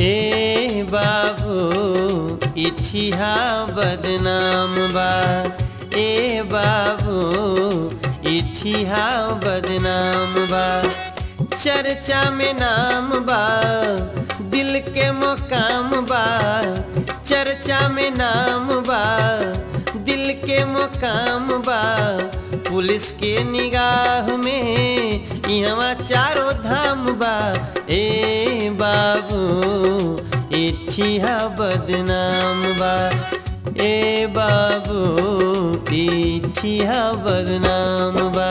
ए बाबू इठिया बदनाम बा ए बाबू इठिया बदनाम बा चर्चा में नाम बा दिल के मुकाम बा चर्चा में नाम बा दिल के मुकाम बा पुलिस के निगाह में यहाँ चारों धाम बा ए बाबू इठिया बदनाम बा ए बाबू इठिया बदनाम बा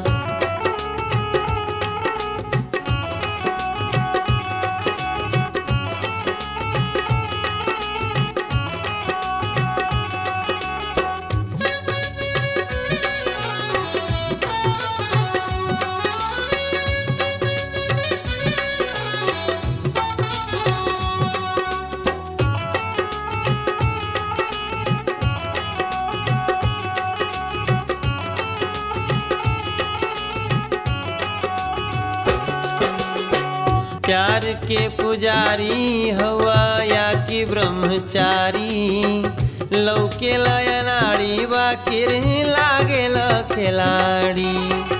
प्यार के पुजारी हवा या कि ब्रह्मचारी लौके लयनाड़ी बाकिर लागेल खिलाड़ी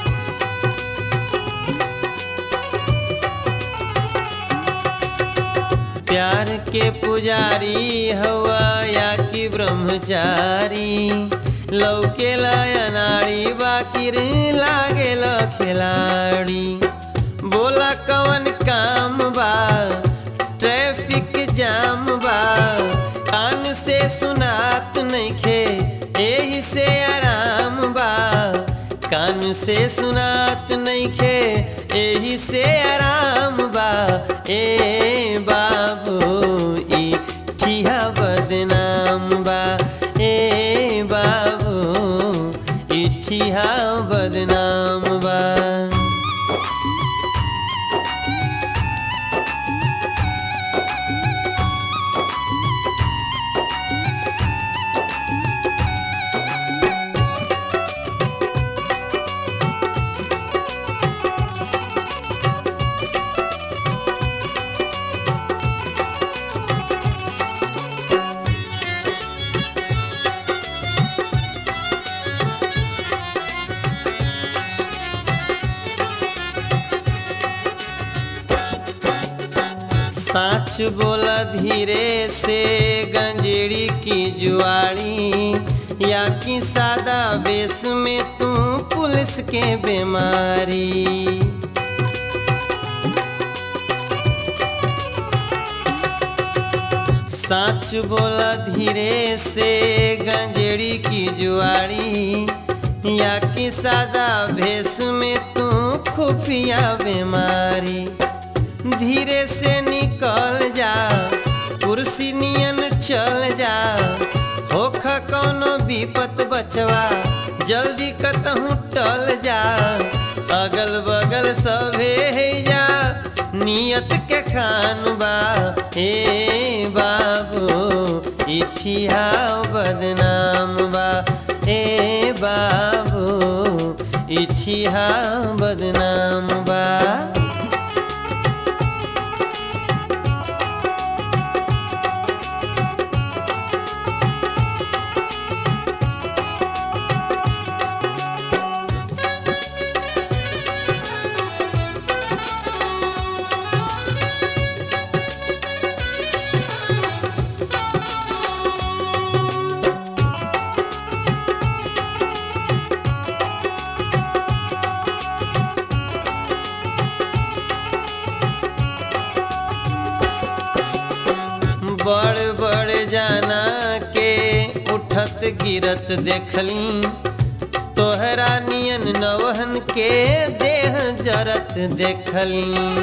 प्यार के पुजारी हवा या कि ब्रह्मचारी लौके लयनाड़ी बाकिर लागेल खिलाड़ी बोला कवन काम बा ट्रैफिक जाम बा कान से सुनात नइखे एही से आराम बा कान से सुनात नइखे एही से आराम बा ए बाबू ई ठिया बदनाम बा ए बाबू ई ठिया बदनाम बा साच बोला धीरे से गंजेड़ी की जुआड़ी या कि सादा बेस में तू पुलिस के बीमारी साच बोला धीरे से गंजेड़ी की जुआड़ी या कि सादा भेस में तू खुफिया बीमारी धीरे से निकल जा कुर्सी नियन चल जा होख कौनो विपत बचवा जल्दी कतहूँ टल जा अगल बगल सभे है जा नियत के खान बा ए बाबू इठिया बदनाम बा ए बाबू इठिया बदनाम बा बड़ बड़ जाना के उठत गिरत देखली तोहरा नियन नवहन के देह जरत देखली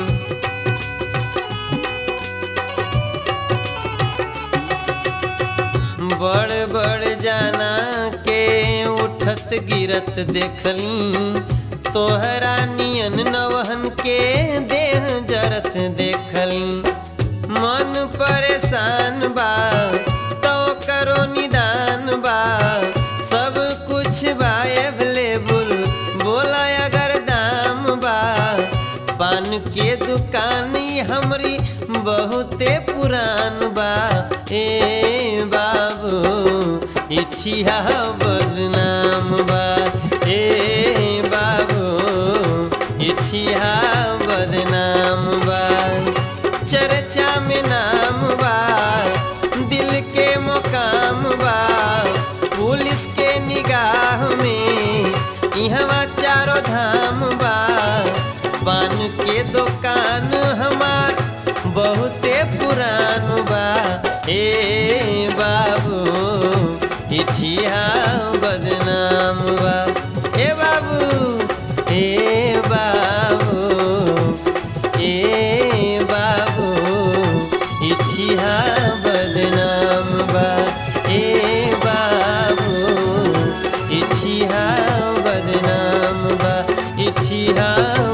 बड़ बड़ जाना के उठत गिरत देखली तोहरा नियन नवहन के देह जरत देखली मन परेशान बा तो करो निदान बा सब कुछ बा अवेलेबल बोला अगर दाम बा पान के दुकान ई हमरी बहुते पुरान बा ए बाबू इठिया बदनाम बा ए बाबू इठिया बदनाम बा चर्चा में नाम बा दिल के मुकाम बा पुलिस के निगाह में इहवा चारों धाम बा पान के दुकान हमार बहुते पुरान बा ए बाबू इठिया बदनाम बा ए बाबू ए बाबू ए बाबू इठिया बदनाम बा ए बाबू इठिया बदनाम बा इठिया